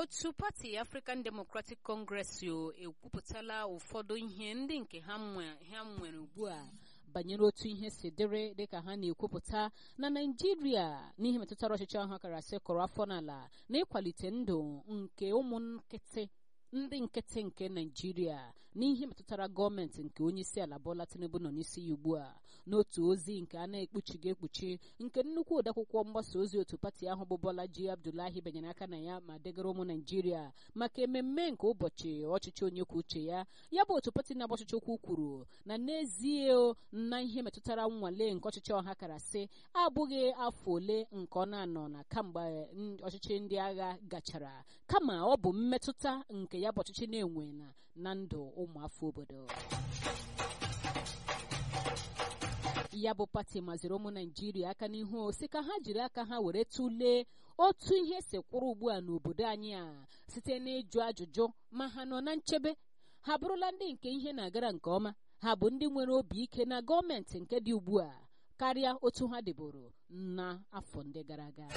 otu pati African Democratic Congress ekwupụtala ụfọdụ ihe ndị nke ha nwere ugbu a banyere otu ihe si dịrị dịka ha na-ekwupụta na naijiria n'ihe metụtara ọchịchị ahụ akara sị kọrọ afọ n'ala na ịkwalite ndụ nke ụmụ nkịtị ndị nkịtị nke naijiria n'ihe metụtara gọọmenti nke onye isi ala Bola Tinubu nọ n'isi ya ugbu a n'otu ozi nke a na-ekpuchighị ekpuchi nke nnukwu odeakwụkwọ mgbasa ozi otu pati ahụ bụ Bolaji Abdullahi benyere aka na ya ma degara ụmụ naijiria maka ememme nke ụbọchị ọchịchị onye kwuo uche ya ya bụ otu pati na-agba ọchịchị ukwu kwuru na n'ezie na ihe metụtara nnwale nke ọchịchị ọha kara sị abụghị afọ ole nke ọ na-anọ na kamgbe ọchịchị ndị agha gachara kama ọ bụ mmetụta nke ya bụ ọchịchị na-enwe na na ndụ ụmụafọ obodo ya bụ pati maziri ụmụ naijiria aka n'ihu si ka ha jiri aka ha were tụlee otu ihe si kwụrụ ugbu a n'obodo anyị a site n'ịjụ ajụjụ ma ha nọ na nchebe ha bụrụla ndị nke ihe na-agara nke ọma ha bụ ndị nwere obi ike na gọọmenti nke dị ugbu a karịa otu ha dịboro na afọ ndị gara aga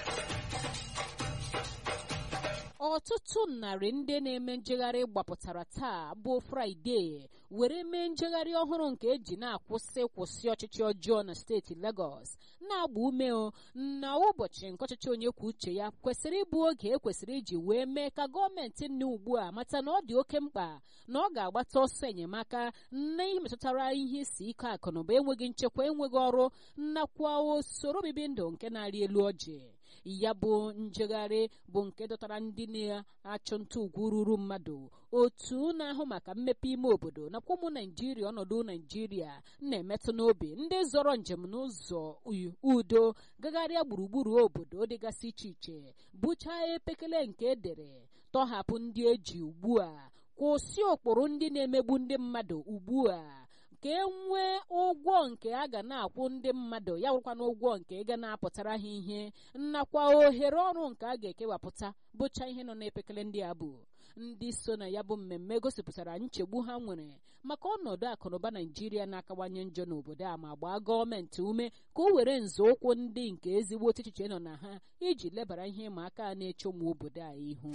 ọtụtụ narị ndị na-eme njegharị gbapụtara taa bụ fraịde were mee njegharị ọhụrụ nke eji na-akwụsị kwụsị ọchịchị ọjọọ na steeti Lagos na-agba ume na ụbọchị nke ọchịchị onye kwuo uche ya kwesịrị ịbụ oge ekwesịrị iji wee mee ka gọọmenti nne ugbu a mata na ọ dị oke mkpa na ọ ga-agbata ọsọ enyemaka na ihe metụtara ihe isi ike akụnụba enweghị nchekwa enweghị ọrụ nakwa usoro obibi ndụ nke na-arị elu ọjị ya bụ njegharị bụ nke dọtara ndị na-achụ nta ugwu ruru mmadụ otu na-ahụ maka mmepe ime obodo nakwa ụmụ naijiria ọnọdụ naijiria na-emetụ n'obi ndị zọrọ njem n'ụzọ udo gagharịa gburugburu obodo dịgasị iche iche bụchaa epekele nke edere tọhapụ ndị eji ugbu a kwụsị ụkpụrụ ndị na-emegbu ndị mmadụ ugbu a ka e nwee ụgwọ nke a ga na-akwụ ndị mmadụ ya bụrụkwana ụgwọ nke ị ga na-apụtara ha ihe nakwa ohere ọrụ nke a ga-ekewapụta bụcha ihe nọ n'epekele ndị a bụ ndị so na ya bụ mmemme gosipụtara nchegbu ha nwere maka ọnọdụ akụnụba naijiria na-akawanye njọ n'obodo a ma gbaa gọọmenti ume ka o were nzọụkwụ ndị nke ezigbo echiche nọ na ha iji lebara ihe ịma aka na-eche ụmụ obodo a ihu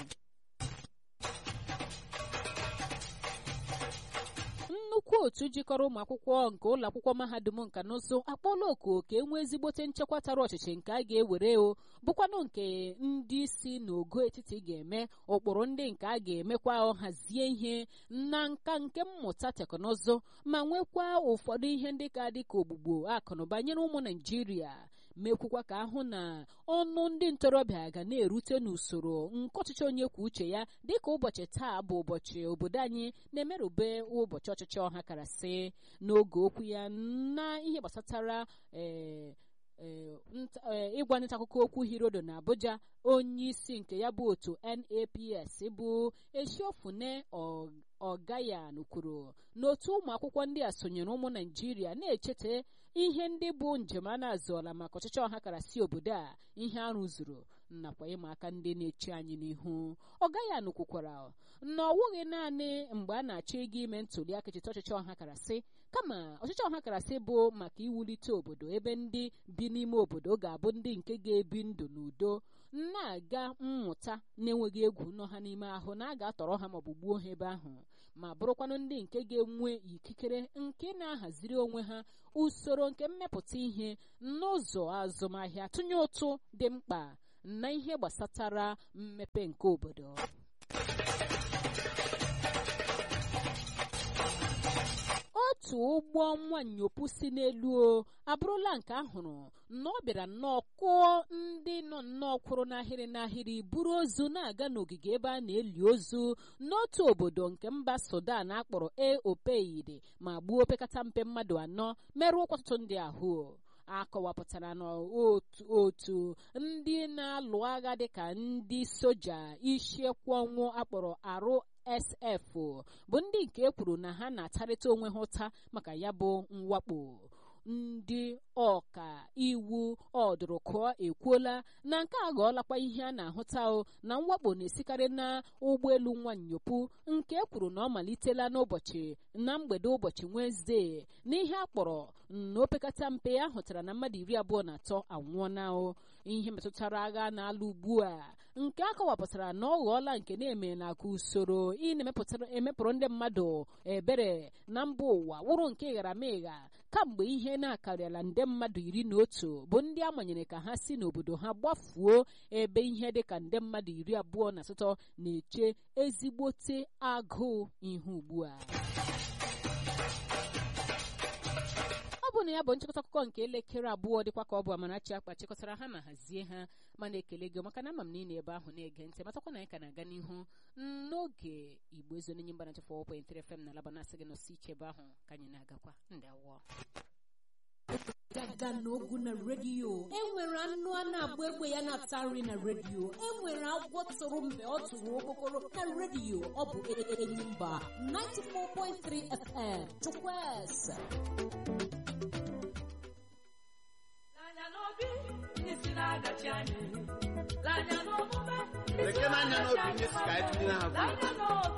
nnukwu otu jikọrọ ụmụ akwụkwọ nke ụlọ akwụkwọ mahadum nka na ụzụ akpọla oku ka e nwee ezigbote nchekwa tara ọchịchị nke a ga-ewere o bụkwanụ nke ndị isi n'ogo etiti ga-eme ụkpụrụ ndị nke a ga-emekwa hazie ihe na nka nke mmụta teknụzụ ma nwekwa ụfọdụ ihe ndị ka dị ka ogbugbo akụnụba nyere ụmụ naijiria mekwukwa ka ahụ na ọnụ ndị ntorobịa ga na-erute n'usoro nke ọchịchị onye kwuo uche ya dịka ụbọchị taa bụ ụbọchị obodo anyị na-emerube ụbọchị ọchịchị ọha karasị n'oge okwu ya na ihe gbasatara ee ịgwa nta akụkọ okwu hirodo na abuja onye isi nke ya bụ otu naps bụ esiofune ọgayan kwuru n'otu ụmụ akwụkwọ ndị a sonyere ụmụ naijiria na-echeta ihe ndị bụ njem a na-azụọla maka ọchịchị ọha kara si obodo a ihe a rụzuru nakwa ịma aka ndị na-eche anyị n'ihu ọgayan kwukwara na ọ wụghị naanị mgbe a na-achọ ịga ime ntuli aka echeta ọchịchị ọha kara si kama ọchịchị ọha kara si bụ maka iwulite obodo ebe ndị bi n'ime obodo ga-abụ ndị nke ga-ebi ndụ n'udo na-aga mmụta na-enweghị egwu nọ ha n'ime ahụ na a ga-atọrọ ha maọbụ gbuo ha ebe ahụ ma bụrụkwanụ ndị nke ga-enwe ikikere nke na-ahaziri onwe ha usoro nke mmepụta ihe n'ụzọ azụmahịa tụnye ụtụ dị mkpa na ihe gbasatara mmepe nke obodo otu ụgbọ nwanyopụ si n'elu o abụrụla nke ahụrụ na ọ bịara nnọọ kụọ ndị nọ nnọọ kwụrụ n'ahịrị n'ahịrị buru ozu na-aga n'ogige ebe a na-eli ozu n'otu obodo nke mba sudan akpọrọ e opeide ma gbuo opekata mpe mmadụ anọ merụọ ọtụtụ ndị ahụ akọwapụtara n'otu ndị na-alụ agha dịka ndị soja isiekwu ọnwụ akpọrọ arụ sf bụ ndị nke kwuru na ha na-atarịta onwe ha ụta maka ya bụ mwakpo ndị ọka iwu ọdụrụkụọ ekwuola na nke a ghọọlakwa ihe a na-ahụta na mwakpo na-esikarị na ụgbọelu nwanyopụ nke kwuru na ọ malitela n'ụbọchị na mgbede ụbọchị Wenezdee n'ihe a kpọrọ na opekata mpe a hụtara na mmadụ iri abụọ na atọ anwụọna ihe metụtara agha na-alụ ugbu a nke a kọwapụtara na ọ ghọọla nke na-eme na ka usoro ị na-emepụrụ ndị mmadụ ebere na mba ụwa wụrụ nke ịgharamịgha kamgbe ihe na-akarịala nde mmadụ iri na otu bụ ndị amanyere ka ha si n'obodo ha gbafuo ebe ihe dịka nde mmadụ iri abụọ na asatọ na-eche ezigbote agụụ ihe ugbu a ọ bụ na ya bụ nchịkọta akụkọ nke elekere abụọ dịkwa ka ọ bụ Amarachi akpa chịkọtara ha ma hazie ha mana ekele gị maka na ama m na ị na ebe ahụ na-ege ntị matakwa na anyị ka na-aga n'ihu n'oge igbo ezo n'enye mba na 4.3 FM na alaba na-asị gị nọsi ike ebe ahụ ka anyị na-agakwa ndị awọ gaga n'ogu na redio enwere anụ a na-agba egbe ya na-ata nri na redio enwere agwọ tụrụ mgbe ọ tụrụ okpokoro na redio ọ bụ Enyimba 94.3 FM Chukwueze Lekere anya n'obi ndị si ka anyị tụnyere ha